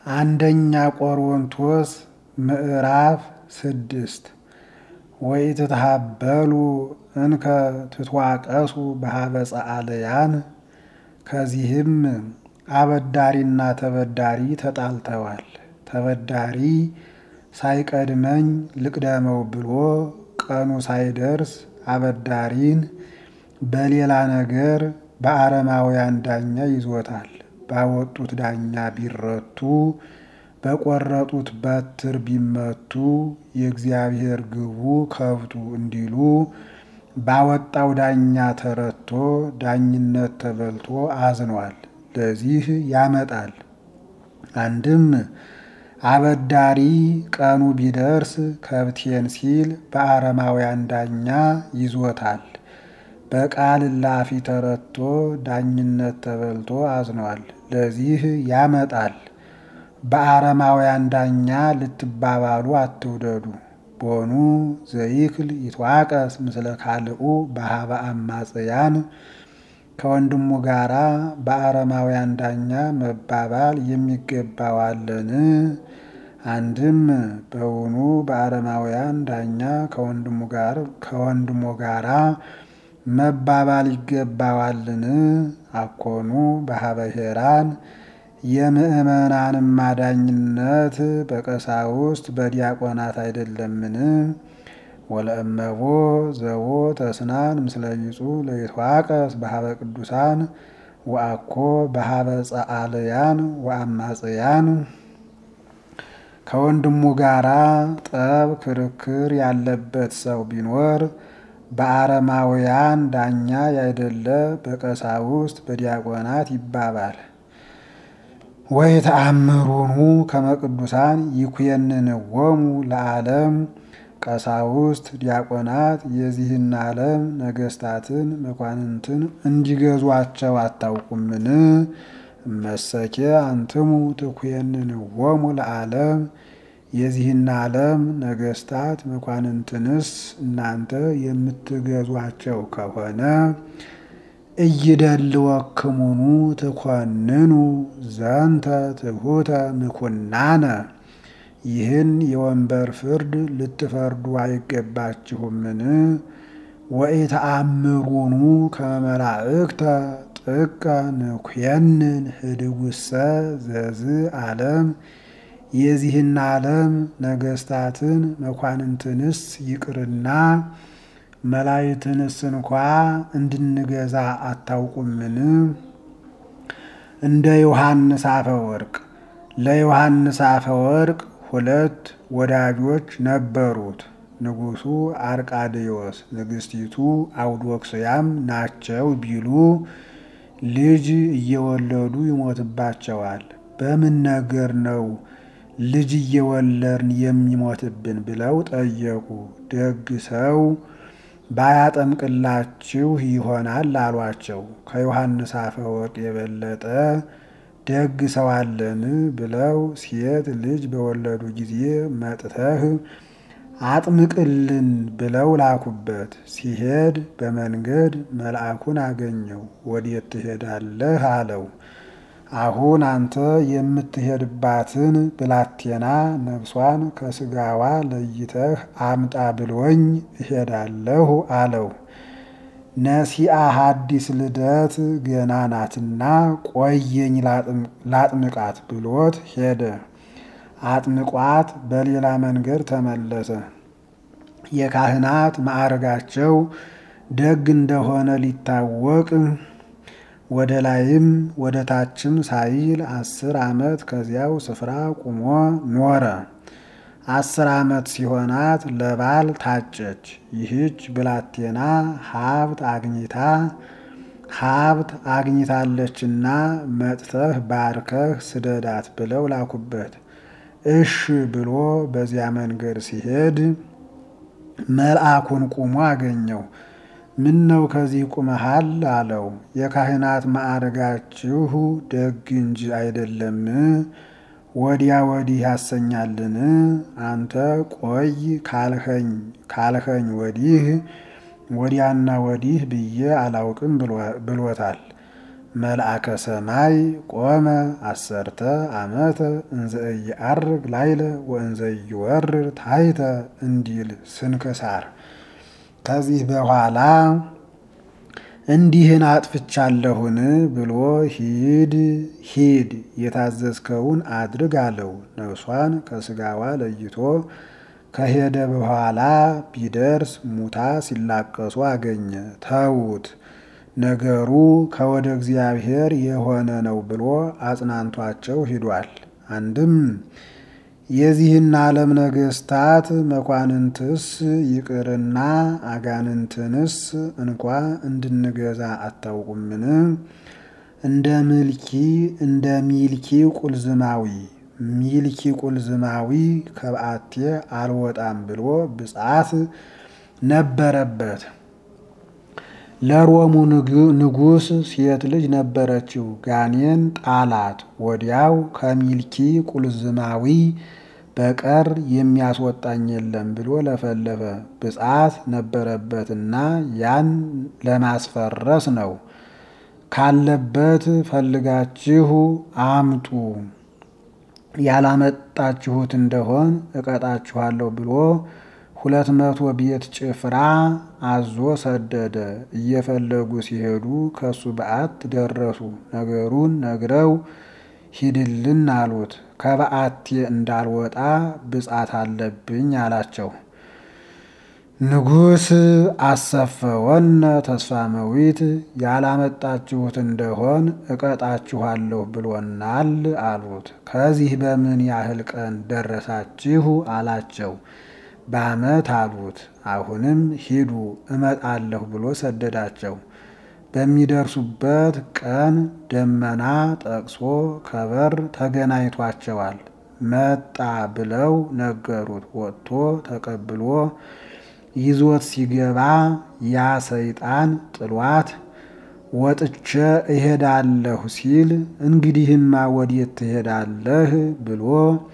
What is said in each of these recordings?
አንደኛ ቆሮንቶስ ምዕራፍ ስድስት ወኢትትሃበሉ እንከ ትትዋቀሱ በሀበ ጸአልያን። ከዚህም አበዳሪና ተበዳሪ ተጣልተዋል። ተበዳሪ ሳይቀድመኝ ልቅደመው ብሎ ቀኑ ሳይደርስ አበዳሪን በሌላ ነገር በአረማውያን ዳኛ ይዞታል። ባወጡት ዳኛ ቢረቱ በቆረጡት በትር ቢመቱ የእግዚአብሔር ግቡ ከብቱ እንዲሉ ባወጣው ዳኛ ተረቶ ዳኝነት ተበልቶ አዝኗል። ለዚህ ያመጣል። አንድም አበዳሪ ቀኑ ቢደርስ ከብቴን ሲል በአረማውያን ዳኛ ይዞታል። በቃል እላፊ ተረቶ ዳኝነት ተበልቶ አዝኗል። ለዚህ ያመጣል። በአረማውያን ዳኛ ልትባባሉ አትውደዱ። ቦኑ ዘይክል ይትዋቀስ ምስለ ካልኡ በሀበ አማጽያን ከወንድሙ ጋራ በአረማውያን ዳኛ መባባል የሚገባዋለን? አንድም በውኑ በአረማውያን ዳኛ ከወንድሙ ጋራ መባባል ይገባዋልን? አኮኑ በሀበ ሄራን የምእመናንም ማዳኝነት በቀሳውስት በዲያቆናት አይደለምን? ወለእመቦ ዘቦ ተስናን ምስለ ቢጹእ ለይትዋቀስ በሀበ ቅዱሳን ወአኮ በሀበ ጸአልያን ወአማጽያን። ከወንድሙ ጋራ ጠብ ክርክር ያለበት ሰው ቢኖር በአረማውያን ዳኛ ያይደለ በቀሳውስት በዲያቆናት ይባባል። ወይተአምሩኑ ከመ ቅዱሳን ይኩየንንዎሙ ለዓለም ቀሳውስት ዲያቆናት የዚህን ዓለም ነገስታትን መኳንንትን እንዲገዟቸው አታውቁምን? እመሰኬ አንትሙ ትኩየንንዎሙ ለዓለም የዚህን ዓለም ነገስታት መኳንንትንስ እናንተ የምትገዟቸው ከሆነ እይደልወክሙኑ ትኮንኑ ዘንተ ትሑተ ምኩናነ ይህን የወንበር ፍርድ ልትፈርዱ አይገባችሁምን? ወኢተአምሩኑ ከመ መላእክተ ጥቀ ንኩየንን ህድጉሰ ዘዝ ዓለም የዚህን ዓለም ነገስታትን መኳንንትንስ ይቅርና መላእክትንስ እንኳ እንድንገዛ አታውቁምን? እንደ ዮሐንስ አፈወርቅ ለዮሐንስ አፈወርቅ ሁለት ወዳጆች ነበሩት። ንጉሱ አርቃድዮስ ንግስቲቱ አውዶክስያም ናቸው ቢሉ ልጅ እየወለዱ ይሞትባቸዋል። በምን ነገር ነው ልጅ እየወለድን የሚሞትብን ብለው ጠየቁ። ደግ ሰው ባያጠምቅላችሁ ይሆናል አሏቸው። ከዮሐንስ አፈወርቅ የበለጠ ደግ ሰው አለን ብለው ሴት ልጅ በወለዱ ጊዜ መጥተህ አጥምቅልን ብለው ላኩበት። ሲሄድ በመንገድ መልአኩን አገኘው። ወዴት ትሄዳለህ አለው። አሁን አንተ የምትሄድባትን ብላቴና ነፍሷን ከስጋዋ ለይተህ አምጣ ብሎኝ እሄዳለሁ አለው። ነሲአ ሐዲስ ልደት ገና ናትና ቆየኝ ላጥምቃት ብሎት ሄደ። አጥምቋት በሌላ መንገድ ተመለሰ። የካህናት ማዕረጋቸው ደግ እንደሆነ ሊታወቅ ወደ ላይም ወደ ታችም ሳይል አስር ዓመት ከዚያው ስፍራ ቁሞ ኖረ። አስር ዓመት ሲሆናት ለባል ታጨች። ይህች ብላቴና ሀብት አግኝታ ሀብት አግኝታለችና መጥተህ ባርከህ ስደዳት ብለው ላኩበት። እሽ ብሎ በዚያ መንገድ ሲሄድ መልአኩን ቁሞ አገኘው። ምን ነው ከዚህ ቁመሃል? አለው። የካህናት ማዕረጋችሁ ደግ እንጂ አይደለም ወዲያ ወዲህ ያሰኛልን? አንተ ቆይ ካልኸኝ ካልኸኝ ወዲህ ወዲያና ወዲህ ብዬ አላውቅም ብሎታል። መልአከ ሰማይ ቆመ አሰርተ ዓመተ እንዘ ኢየዐርግ ላይለ ወእንዘ ኢይወርድ ታሕተ እንዲል ስንክሳር። ከዚህ በኋላ እንዲህን አጥፍቻለሁን ብሎ ሂድ ሂድ የታዘዝከውን አድርግ አለው። ነፍሷን ከስጋዋ ለይቶ ከሄደ በኋላ ቢደርስ ሙታ ሲላቀሱ አገኘ። ተዉት ነገሩ ከወደ እግዚአብሔር የሆነ ነው ብሎ አጽናንቷቸው ሂዷል። አንድም የዚህን ዓለም ነገስታት መኳንንትስ ይቅርና አጋንንትንስ እንኳ እንድንገዛ አታውቁምን? እንደ ምልኪ እንደ ሚልኪ ቁልዝማዊ ሚልኪ ቁልዝማዊ ከበአቴ አልወጣም ብሎ ብጻት ነበረበት። ለሮሙ ንጉሥ ሴት ልጅ ነበረችው። ጋኔን ጣላት። ወዲያው ከሚልኪ ቁልዝማዊ በቀር የሚያስወጣኝ የለም ብሎ ለፈለፈ። ብጻት ነበረበትና ያን ለማስፈረስ ነው። ካለበት ፈልጋችሁ አምጡ፣ ያላመጣችሁት እንደሆን እቀጣችኋለሁ ብሎ ሁለት መቶ ቤት ጭፍራ አዞ ሰደደ። እየፈለጉ ሲሄዱ ከሱ በዓት ደረሱ። ነገሩን ነግረው ሂድልን አሉት። ከበዓቴ እንዳልወጣ ብጻት አለብኝ አላቸው። ንጉሥ አሰፈወነ ተስፋ መዊት ያላመጣችሁት እንደሆን እቀጣችኋለሁ ብሎናል አሉት። ከዚህ በምን ያህል ቀን ደረሳችሁ አላቸው። በዓመት አሉት። አሁንም ሂዱ እመጣለሁ ብሎ ሰደዳቸው። በሚደርሱበት ቀን ደመና ጠቅሶ ከበር ተገናኝቷቸዋል። መጣ ብለው ነገሩት። ወጥቶ ተቀብሎ ይዞት ሲገባ ያ ሰይጣን ጥሏት ወጥቼ እሄዳለሁ ሲል እንግዲህማ ወዴት ትሄዳለህ ብሎ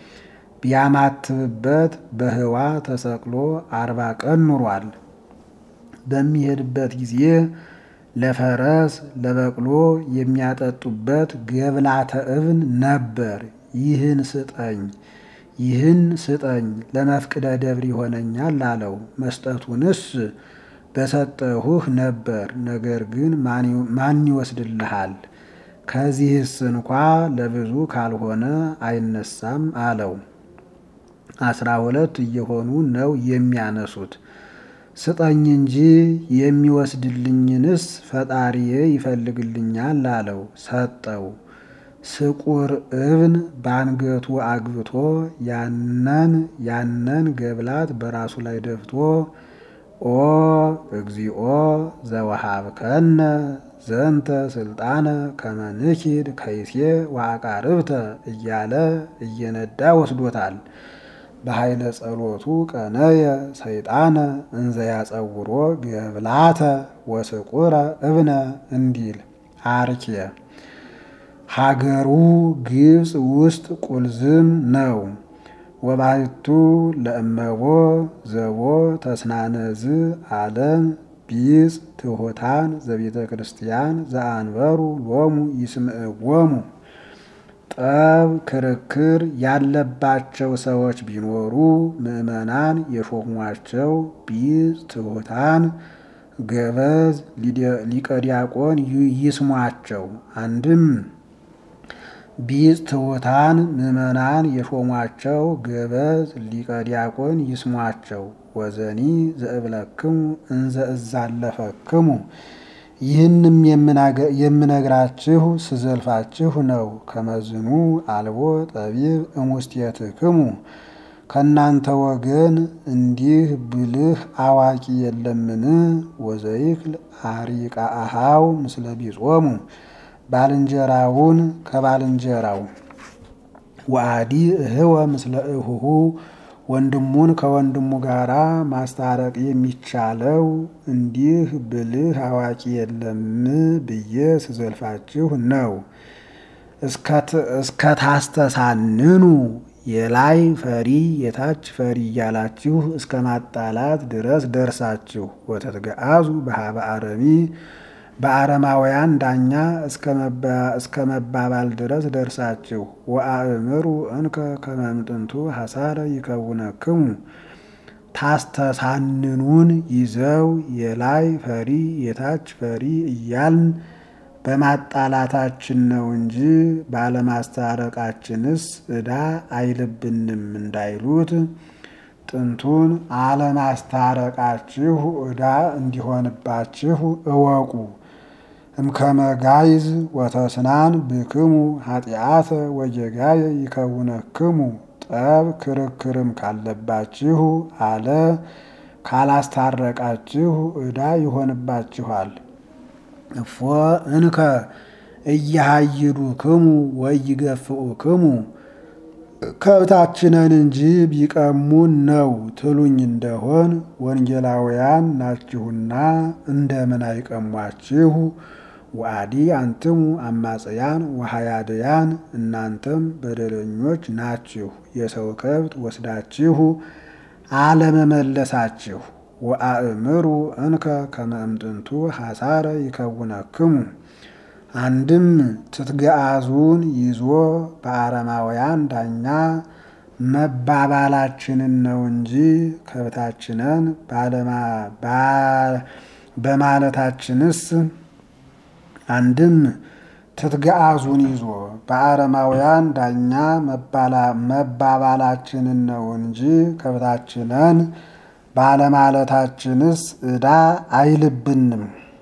ቢያማትብበት በህዋ ተሰቅሎ አርባ ቀን ኑሯል። በሚሄድበት ጊዜ ለፈረስ ለበቅሎ የሚያጠጡበት ገብላተ እብን ነበር። ይህን ስጠኝ ይህን ስጠኝ ለመፍቅደ ደብር ይሆነኛል አለው። መስጠቱንስ በሰጠሁህ ነበር፣ ነገር ግን ማን ይወስድልሃል? ከዚህስ እንኳ ለብዙ ካልሆነ አይነሳም አለው። አስራ ሁለት እየሆኑ ነው የሚያነሱት። ስጠኝ እንጂ የሚወስድልኝንስ ፈጣሪዬ ይፈልግልኛል አለው። ሰጠው። ስቁር እብን በአንገቱ አግብቶ ያነን ያነን ገብላት በራሱ ላይ ደፍቶ ኦ እግዚኦ ዘወሃብከነ ዘንተ ስልጣነ ከመንኪድ ከይሴ ወአቃርብተ እያለ እየነዳ ወስዶታል። በኃይለ ጸሎቱ ቀነየ ሰይጣነ እንዘ ያጸውሮ ገብላተ ወስቁረ እብነ እንዲል አርኬ ሀገሩ ግብፅ ውስጥ ቁልዝም ነው። ወባሕቱ ለእመቦ ዘቦ ተስናነዝ ዓለም ቢጽ ትሑታን ዘቤተ ክርስቲያን ዘአንበሩ ሎሙ ይስምዕዎሙ ጠብ ክርክር ያለባቸው ሰዎች ቢኖሩ ምዕመናን የሾሟቸው ቢጽ ትሑታን ገበዝ ሊቀ ዲያቆን ይስሟቸው። አንድም ቢጽ ትሑታን ምዕመናን የሾሟቸው ገበዝ ሊቀ ዲያቆን ይስሟቸው። ወዘኒ ዘእብለክሙ እንዘ እዛለፈክሙ ይህንም የምነግራችሁ ስዘልፋችሁ ነው። ከመዝኑ አልቦ ጠቢብ እሙስቴትክሙ ከእናንተ ወገን እንዲህ ብልህ አዋቂ የለምን? ወዘይክል አሪቃ አሃው ምስለ ቢጾሙ ባልንጀራውን ከባልንጀራው ወአዲ እህወ ምስለ እሁሁ ወንድሙን ከወንድሙ ጋር ማስታረቅ የሚቻለው እንዲህ ብልህ አዋቂ የለም ብዬ ስዘልፋችሁ ነው። እስከ ታስተሳንኑ የላይ ፈሪ የታች ፈሪ እያላችሁ እስከ ማጣላት ድረስ ደርሳችሁ ወተትገአዙ በሀበ አረሚ በአረማውያን ዳኛ እስከ መባባል ድረስ ደርሳችሁ ወአእምሩ እንከ ከመምጥንቱ ሐሳረ ይከውነክሙ ታስተሳንኑን ይዘው የላይ ፈሪ የታች ፈሪ እያልን በማጣላታችን ነው እንጂ ባለማስታረቃችንስ ዕዳ አይልብንም እንዳይሉት ጥንቱን አለማስታረቃችሁ ዕዳ እንዲሆንባችሁ እወቁ። እምከመጋይዝ ወተስናን ብክሙ ኃጢአተ ወጌጋየ ይከውነክሙ ጠብ ክርክርም ካለባችሁ አለ ካላስታረቃችሁ ዕዳ ይሆንባችኋል። እፎ እንከ እያሃይዱክሙ ወይገፍኡክሙ ከብታችንን እንጂ ቢቀሙን ነው ትሉኝ እንደሆን ወንጌላውያን ናችሁና እንደምን አይቀሟችሁ? ወአዲ አንትሙ አማጽያን ወሃያድያን እናንተም በደለኞች ናችሁ፣ የሰው ከብት ወስዳችሁ አለመመለሳችሁ። ወአእምሩ እንከ ከመእምጥንቱ ሐሳረ ይከውነክሙ አንድም ትትገአዙን ይዞ በአረማውያን ዳኛ መባባላችንን ነው እንጂ ከብታችንን በማለታችንስ አንድም ትትገአዙን ይዞ በአረማውያን ዳኛ መባባላችንን ነው እንጂ ከብታችንን ባለማለታችንስ ዕዳ አይልብንም።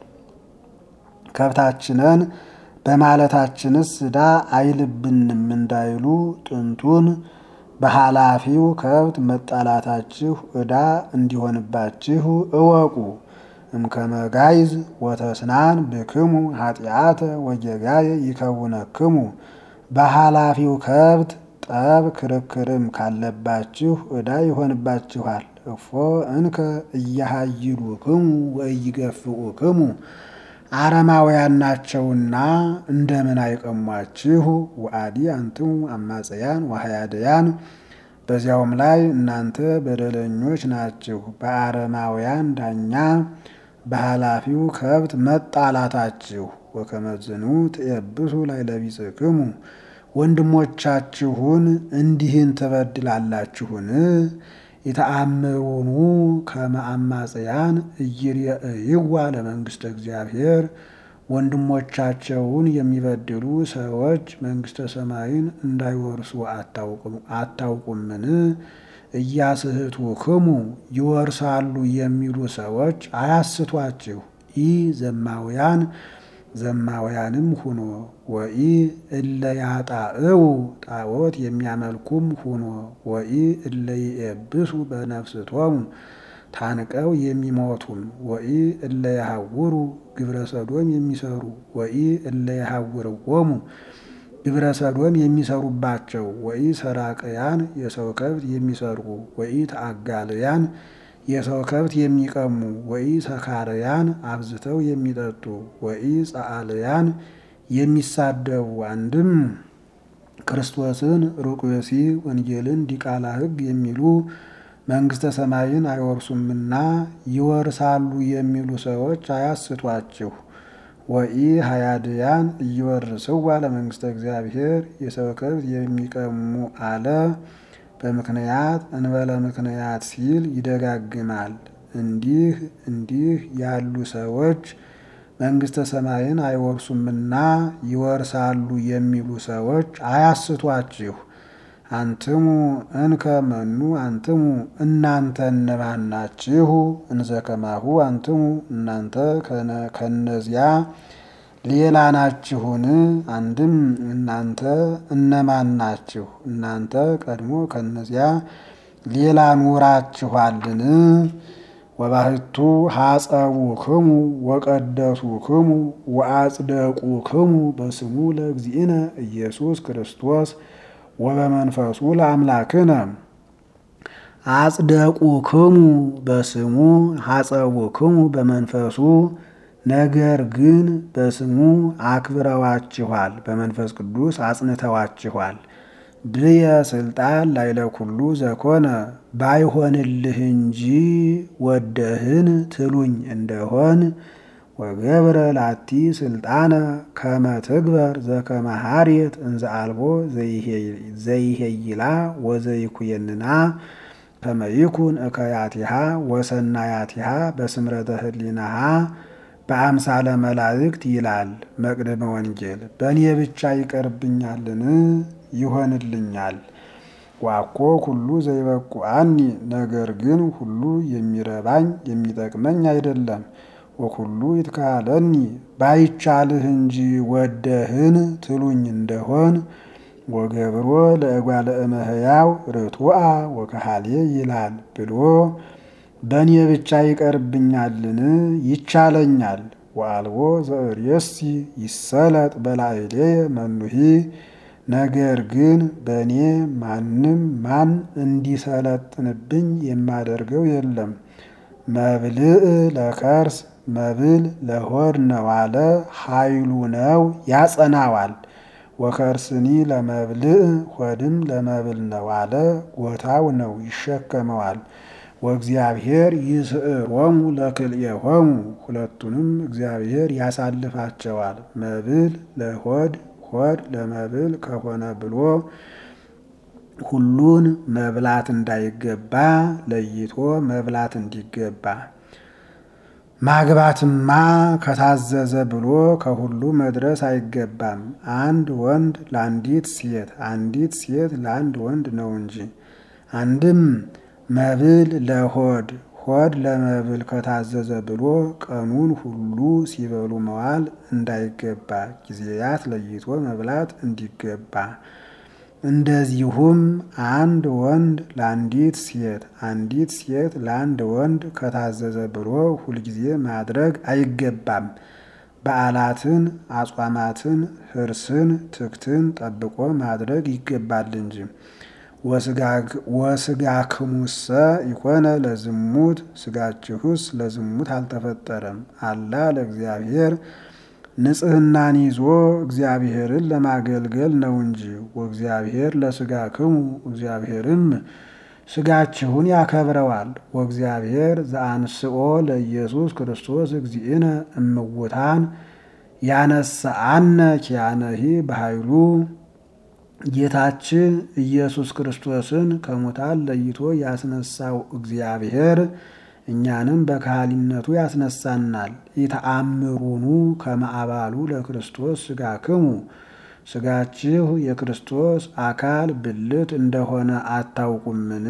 ከብታችንን በማለታችንስ ዕዳ አይልብንም እንዳይሉ ጥንቱን በኃላፊው ከብት መጣላታችሁ ዕዳ እንዲሆንባችሁ እወቁ። እምከመጋይዝ ወተስናን ብክሙ ኃጢአተ ወጌጋየ ይከውነክሙ በኃላፊው ከብት ጠብ ክርክርም ካለባችሁ ዕዳ ይሆንባችኋል። እፎ እንከ እያሃይዱክሙ ወኢይገፍኡክሙ አረማውያን ናቸውና እንደምን አይቀሟችሁ? ወአዲ አንትሙ አማጽያን ወሃያድያን በዚያውም ላይ እናንተ በደለኞች ናችሁ፣ በአረማውያን ዳኛ በኃላፊው ከብት መጣላታችሁ። ወከመዝኑ ትየብሱ ላይ ለቢጽክሙ ወንድሞቻችሁን እንዲህን ትበድላላችሁን? የተአምሩኑ ከመ አማጽያን ኢይሬእይዋ ለመንግሥተ እግዚአብሔር ወንድሞቻቸውን የሚበድሉ ሰዎች መንግሥተ ሰማይን እንዳይወርሱ አታውቁምን? እያስሕቱክሙ ይወርሳሉ የሚሉ ሰዎች አያስቷችሁ። ኢ ዘማውያን ዘማውያንም ሁኖ ወኢ እለ ያጣእው ጣዖት የሚያመልኩም ሁኖ ወኢ እለ ይኤብሱ በነፍስቶሙ ታንቀው የሚሞቱም ወኢ እለ ያሐውሩ ግብረ ሰዶም የሚሰሩ ወኢ እለ ያሐውርዎሙ ግብረ ሰዶም የሚሰሩባቸው ወኢ ሰራቅያን የሰው ከብት የሚሰርቁ ወኢ ተአጋልያን የሰው ከብት የሚቀሙ ወኢ ሰካርያን አብዝተው የሚጠጡ ወኢ ጸአልያን የሚሳደቡ አንድም ክርስቶስን ሩቅ ብእሲ ወንጌልን ዲቃላ ሕግ የሚሉ መንግሥተ ሰማይን አይወርሱምና ይወርሳሉ የሚሉ ሰዎች አያስቷችሁ። ወኢ ሀያድያን እይወርስዋ ለመንግሥተ እግዚአብሔር የሰው ከብት የሚቀሙ አለ በምክንያት እንበለ ምክንያት ሲል ይደጋግማል። እንዲህ እንዲህ ያሉ ሰዎች መንግሥተ ሰማይን አይወርሱምና ይወርሳሉ የሚሉ ሰዎች አያስቷችሁ። አንትሙ እንከ መኑ አንትሙ እናንተ እነማን ናችሁ? እንዘ ከማሁ አንትሙ እናንተ ከነዚያ ሌላ ናችሁን? አንድም እናንተ እነማን ናችሁ? እናንተ ቀድሞ ከነዚያ ሌላ ኑራችኋልን? ወባሕቱ ሐጸቡክሙ ወቀደሱክሙ ወአጽደቁክሙ በስሙ ለእግዚእነ ኢየሱስ ክርስቶስ ወበመንፈሱ ለአምላክነ አጽደቁክሙ በስሙ ሐጸቡክሙ በመንፈሱ ነገር ግን በስሙ አክብረዋችኋል፣ በመንፈስ ቅዱስ አጽንተዋችኋል። ብየ ስልጣን ላይለ ኩሉ ዘኮነ ባይሆንልህ እንጂ ወደህን ትሉኝ እንደሆን ወገብረ ላቲ ስልጣነ ከመ ትግበር ዘከመ ሀሬት እንዘ አልቦ ዘይሄይላ ወዘይኩየንና ከመ ይኩን እከያቲሃ ወሰናያቲሃ በስምረተ ህሊናሃ በአምሳለ መላእክት ይላል መቅደመ ወንጌል። በእኔ ብቻ ይቀርብኛልን? ይሆንልኛል። ዋኮ ሁሉ ዘይበቁአኒ ነገር ግን ሁሉ የሚረባኝ የሚጠቅመኝ አይደለም። ወኩሉ ይትካለኒ ባይቻልህ እንጂ ወደህን ትሉኝ እንደሆን ወገብሮ ለእጓለ እመሕያው ርቱዐ ወከሃሌ ይላል ብሎ በእኔ ብቻ ይቀርብኛልን? ይቻለኛል። ወአልቦ ዘእሬሲ ይሰለጥ በላዕሌየ መኑሂ ነገር ግን በእኔ ማንም ማን እንዲሰለጥንብኝ የማደርገው የለም። መብልዕ ለከርስ መብል ለሆድ ነው አለ ኃይሉ ነው ያጸናዋል። ወከርስኒ ለመብልዕ ሆድም ለመብል ነው አለ ጎታው ነው ይሸከመዋል። ወእግዚአብሔር ይስዕሮሙ ለክልኤሆሙ ሁለቱንም እግዚአብሔር ያሳልፋቸዋል። መብል ለሆድ ሆድ ለመብል ከሆነ ብሎ ሁሉን መብላት እንዳይገባ ለይቶ መብላት እንዲገባ ማግባትማ ከታዘዘ ብሎ ከሁሉ መድረስ አይገባም። አንድ ወንድ ለአንዲት ሴት፣ አንዲት ሴት ለአንድ ወንድ ነው እንጂ። አንድም መብል ለሆድ ሆድ ለመብል ከታዘዘ ብሎ ቀኑን ሁሉ ሲበሉ መዋል እንዳይገባ ጊዜያት ለይቶ መብላት እንዲገባ እንደዚሁም አንድ ወንድ ለአንዲት ሴት አንዲት ሴት ለአንድ ወንድ ከታዘዘ ብሎ ሁልጊዜ ማድረግ አይገባም። በዓላትን፣ አጽዋማትን፣ ሕርስን፣ ትክትን ጠብቆ ማድረግ ይገባል እንጂ። ወስጋክሙሰ ይኮነ ለዝሙት ስጋችሁስ ለዝሙት አልተፈጠረም። አላ ለእግዚአብሔር ንጽሕናን ይዞ እግዚአብሔርን ለማገልገል ነው እንጂ። ወእግዚአብሔር ለስጋክሙ እግዚአብሔርም ስጋችሁን ያከብረዋል። ወእግዚአብሔር ዘአንስኦ ለኢየሱስ ክርስቶስ እግዚእነ እምውታን ያነሳአነ ኪያነሂ በኃይሉ ጌታችን ኢየሱስ ክርስቶስን ከሙታን ለይቶ ያስነሳው እግዚአብሔር እኛንም በካህሊነቱ ያስነሳናል። ኢተአምሩኑ ከመአባሉ ለክርስቶስ ስጋክሙ ስጋችሁ የክርስቶስ አካል ብልት እንደሆነ አታውቁምን?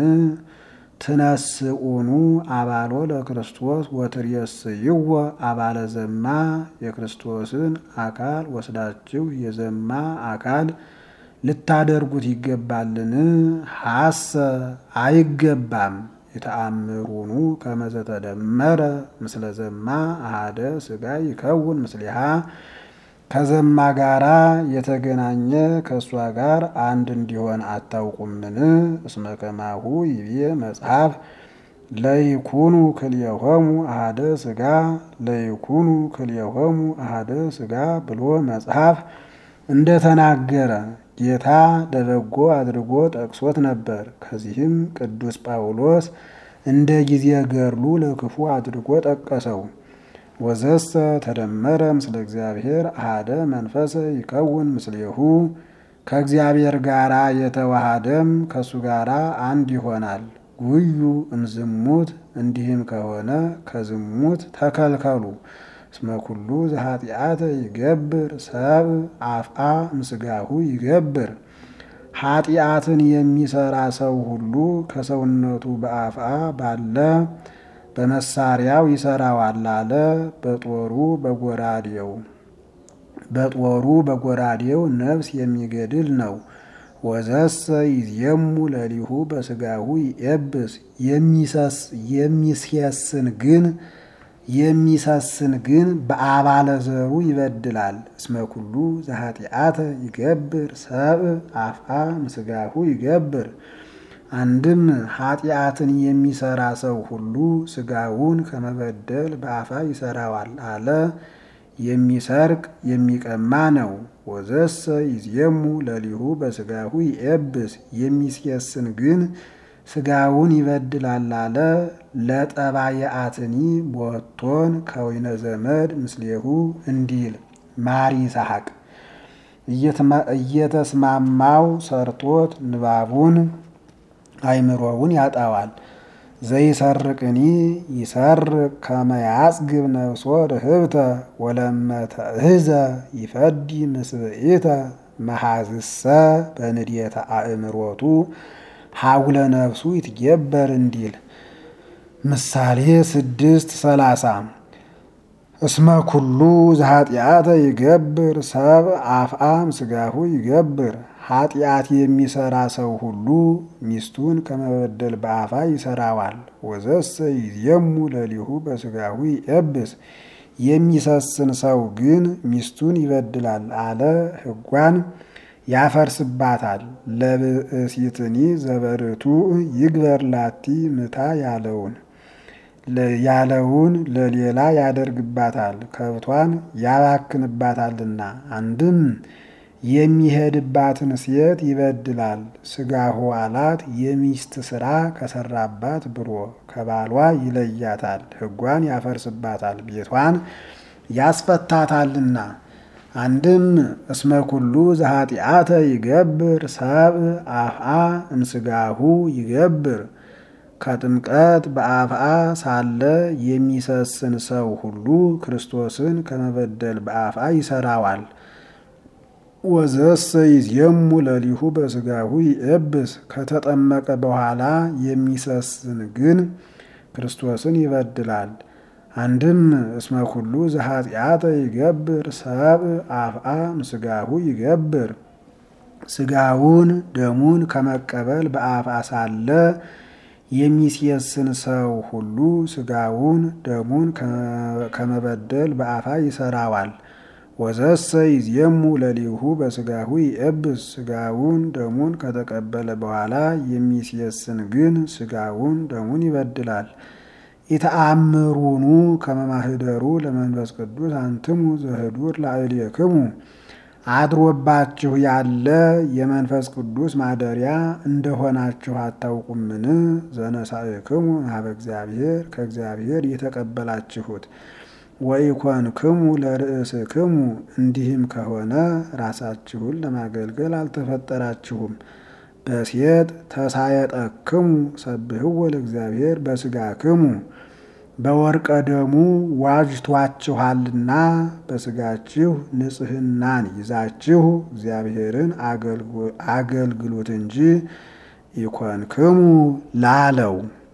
ትነስኡኑ አባሎ ለክርስቶስ ወትሬስይዎ አባለ ዘማ የክርስቶስን አካል ወስዳችሁ የዘማ አካል ልታደርጉት ይገባልን? ሐሰ አይገባም። የተአምሩኑ ከመዘተደመረ ምስለ ዘማ አሃደ ስጋ ይከውን ምስሊሃ ከዘማ ጋራ የተገናኘ ከእሷ ጋር አንድ እንዲሆን አታውቁምን? እስመ ከማሁ ይቤ መጽሐፍ ለይኩኑ ክልኤሆሙ አሃደ ስጋ ለይኩኑ ክልኤሆሙ አሃደ ስጋ ብሎ መጽሐፍ እንደተናገረ ጌታ ለበጎ አድርጎ ጠቅሶት ነበር። ከዚህም ቅዱስ ጳውሎስ እንደ ጊዜ ገድሉ ለክፉ አድርጎ ጠቀሰው። ወዘሰ ተደመረ ምስለ እግዚአብሔር አሃደ መንፈሰ ይከውን ምስሌሁ ከእግዚአብሔር ጋራ የተዋሃደም ከእሱ ጋራ አንድ ይሆናል። ጉዩ እምዝሙት እንዲህም ከሆነ ከዝሙት ተከልከሉ። እስመ ኩሉ ዘኃጢአተ ይገብር ሰብ አፍአ ምስጋሁ ይገብር ኃጢአትን የሚሰራ ሰው ሁሉ ከሰውነቱ በአፍአ ባለ በመሳሪያው ይሰራዋል አለ። በጦሩ በጎራዴው በጦሩ በጎራዴው ነፍስ የሚገድል ነው። ወዘሰ ይዜሙ ለሊሁ በስጋሁ ይኤብስ የሚስየስን ግን የሚሰስን ግን በአባለ ዘሩ ይበድላል። እስመ ኩሉ ዘኃጢአተ ይገብር ሰብ አፍአ ምስጋሁ ይገብር አንድም ኃጢአትን የሚሰራ ሰው ሁሉ ስጋውን ከመበደል በአፋ ይሰራዋል አለ። የሚሰርቅ የሚቀማ ነው። ወዘሰ ይዜሙ ለሊሁ በስጋሁ ይኤብስ የሚስየስን ግን ስጋውን ይበድላል አለ። ለጠባየአትኒ ቦቶን ከወይነ ዘመድ ምስሌሁ እንዲል ማር ይስሐቅ እየተስማማው ሰርቶት ንባቡን አይምሮውን ያጣዋል። ዘይሰርቅኒ ይሰርቅ ከመያጽግብ ነፍሶ ርህብተ ወለመተእህዘ ይፈዲ ምስብኢተ መሐዝሰ በንድየተ አእምሮቱ ሀጉለ ነፍሱ ይትጌበር እንዲል ምሳሌ ስድስት ሰላሳ እስመ ኩሉ ዘኃጢአተ ይገብር ሰብ አፍአም ስጋሁ ይገብር ኃጢአት የሚሰራ ሰው ሁሉ ሚስቱን ከመበደል በአፋ ይሰራዋል። ወዘሰ ይዜሙ ለሊሁ በስጋሁ ይኤብስ የሚሰስን ሰው ግን ሚስቱን ይበድላል አለ። ሕጓን ያፈርስባታል። ለብእሲትኒ ዘበርቱ ይግበር ላቲ ምታ ያለውን ያለውን ለሌላ ያደርግባታል፣ ከብቷን ያባክንባታልና። አንድም የሚሄድባትን ሴት ይበድላል። ስጋሁ አላት የሚስት ስራ ከሰራባት ብሎ ከባሏ ይለያታል፣ ሕጓን ያፈርስባታል፣ ቤቷን ያስፈታታልና። አንድም እስመ ኩሉ ዘኃጢአተ ይገብር ሰብእ አፍአ እምስጋሁ ይገብር ከጥምቀት በአፍአ ሳለ የሚሰስን ሰው ሁሉ ክርስቶስን ከመበደል በአፍአ ይሰራዋል። ወዘሰ ይዜሙ ለሊሁ በስጋሁ ይኤብስ ከተጠመቀ በኋላ የሚሰስን ግን ክርስቶስን ይበድላል። አንድም እስመ ኩሉ ዘኃጢአተ ይገብር ሰብእ አፍአ ምስጋሁ ይገብር ስጋውን ደሙን ከመቀበል በአፍአ ሳለ የሚሴስን ሰው ሁሉ ስጋውን ደሙን ከመበደል በአፋ ይሰራዋል። ወዘሰ ይዜሙ ለሊሁ በስጋሁ ይኤብስ ስጋውን ደሙን ከተቀበለ በኋላ የሚሴስን ግን ስጋውን ደሙን ይበድላል። ኢተአምሩኑ ከመማህደሩ ለመንፈስ ቅዱስ አንትሙ ዘህዱር ላዕሌክሙ አድሮባችሁ ያለ የመንፈስ ቅዱስ ማደሪያ እንደሆናችሁ አታውቁምን? ዘነሳእክሙ ሀበ እግዚአብሔር ከእግዚአብሔር የተቀበላችሁት ወኢኮንክሙ ለርእስክሙ እንዲህም ከሆነ ራሳችሁን ለማገልገል አልተፈጠራችሁም። በሴት ተሳየጠክሙ ሰብህዎ ለእግዚአብሔር በስጋክሙ በወርቀ ደሙ ዋጅቷችኋልና በስጋችሁ ንጽሕናን ይዛችሁ እግዚአብሔርን አገልግሉት እንጂ ኢኮንክሙ ላለው